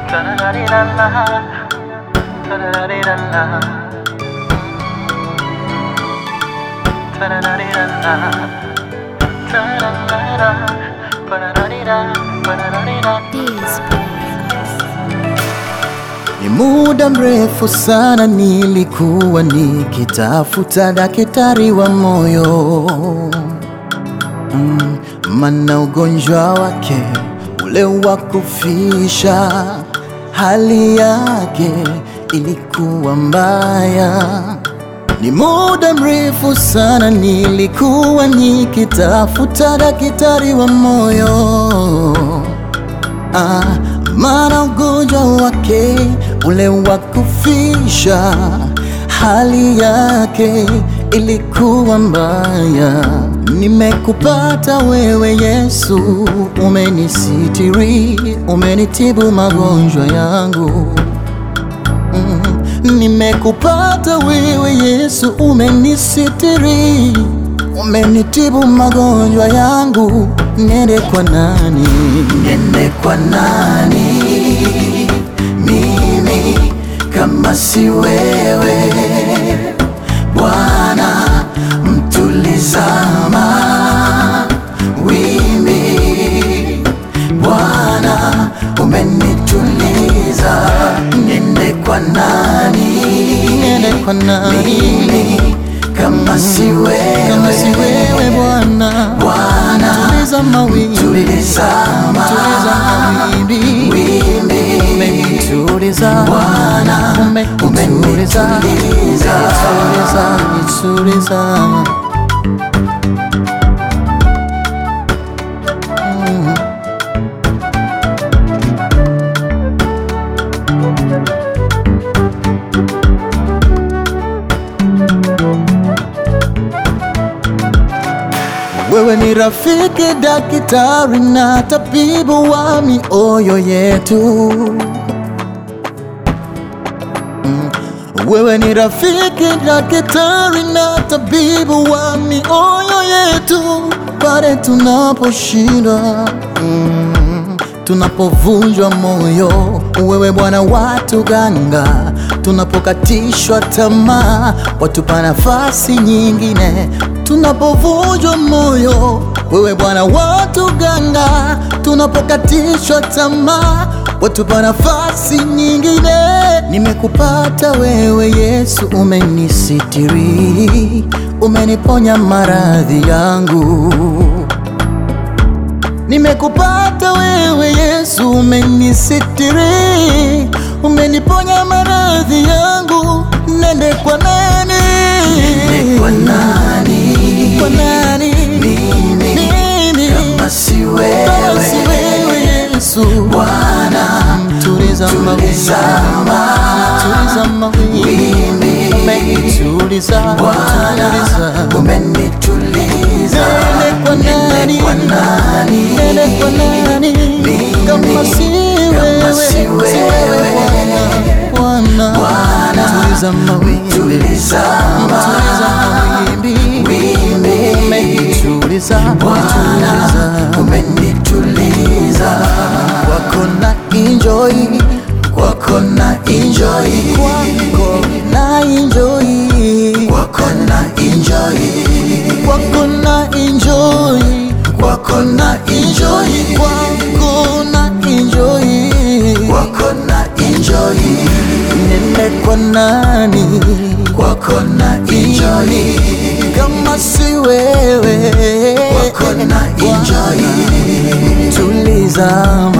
Ta-da-da-dee-da-la. Ta-da-da-dee-da-la. Ta-da-da-dee-da-la. Ta-da-da-da. Ba-da-da-dee-da. Ba-da-da-dee-da. Ni muda mrefu sana nilikuwa nikitafuta daktari wa moyo mm, mana ugonjwa wake ule wa kufisha, hali yake ilikuwa mbaya. Ni muda mrefu sana nilikuwa nikitafuta daktari wa moyo ah, maana ugonjwa wake ule wa kufisha, hali yake ilikuwa mbaya. Nimekupata wewe Yesu, umenisitiri, umenitibu magonjwa yangu. Mm, nimekupata wewe Yesu, umenisitiri, umenitibu magonjwa yangu. Nende kwa nani? Nende kwa nani? Mimi kama si wewe Bwana, mtulizama wimbi Bwana, umenituliza. Nende kwa nani? Nende kwa nani? Mimi kama si wewe, kama si wewe Bwana, Bwana, tuliza mawimbi, tuliza mawimbi, wimbi, umenituliza Bwana, umenituliza, umenituliza, nituliza. Wewe ni rafiki, daktari na tabibu wa mioyo yetu. Mm. Wewe ni rafiki, daktari na tabibu wa mioyo yetu pale tunaposhindwa, mm, tunapovunjwa moyo. Wewe Bwana watuganga, tunapokatishwa tamaa, watupa nafasi nyingine tunapovunjwa moyo. Wewe Bwana watuganga, tunapokatishwa tamaa, watupa nafasi nyingine. Nimekupata wewe Yesu, umenisitiri, umeniponya maradhi yangu. Nimekupata wewe Yesu, umenisitiri, umeniponya maradhi yangu. Nende kwa nani? Nende kwa nani? Kwa nani? Mimi, Mimi kama si wewe, kama si wewe Yesu Bwana, tuliza mawimbi, tuliza mawimbi, umenituliza Bwana, umenituliza. Nende kwa nani? Kwa nani? Nende kwa nani? Kama si wewe, si wewe Bwana, Bwana, tuliza mawimbi, tuliza mawimbi, umenituliza Bwana, umenituliza. Kwako na enjoy, kwako na enjoy, kwako na enjoy, kwako na enjoy, kwako na enjoy, kwako na enjoy, kwako na enjoy, kwako na enjoy. Nende kwa nani? Kwako na enjoy, kama si wewe, kwako na enjoy, tulizama